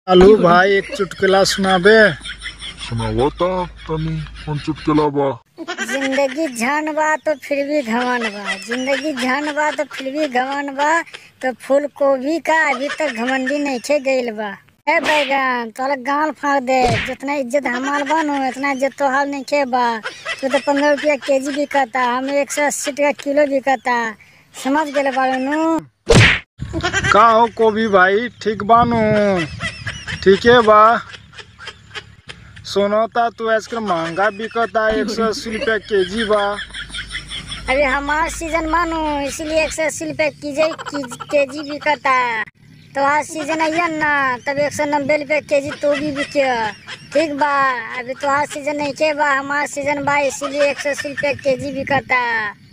आलू भाई एक चुटकुला सुनाबे सुनावता तनी कौन चुटकुला बा जिंदगी झन बा तो फिर भी घमन बा जिंदगी झन बा तो फिर भी घमन बा तो फूल गोभी का अभी तक घमंडी नहीं गइल बा ए बैगन तोरा गाल फाड़ दे जितना इज्जत हमार बा नु इतना इज्जत तोहार नहीं बा तू तो पंद्रह रुपया केजी बिकता हम एक सौ अस्सी टका किलो बिकता समझ गए बाड़ू नु का हो कोबी भाई ठीक बानू ठीके बा सोनता तू आजकल महंगा बिकता एक सौ अस्सी रुपया केजी बा अभी हमार सीजन मानो इसीलिए एक सौ अस्सी रुपये कीजे के जी बिकता तो आज सीजन अयन ना तब एक सौ नब्बे रुपये के जी तो भी बिके ठीक बा अभी तो आज सीजन नहीं के बा हमार सीजन बा इसीलिए एक सौ अस्सी रुपये के जी बिकता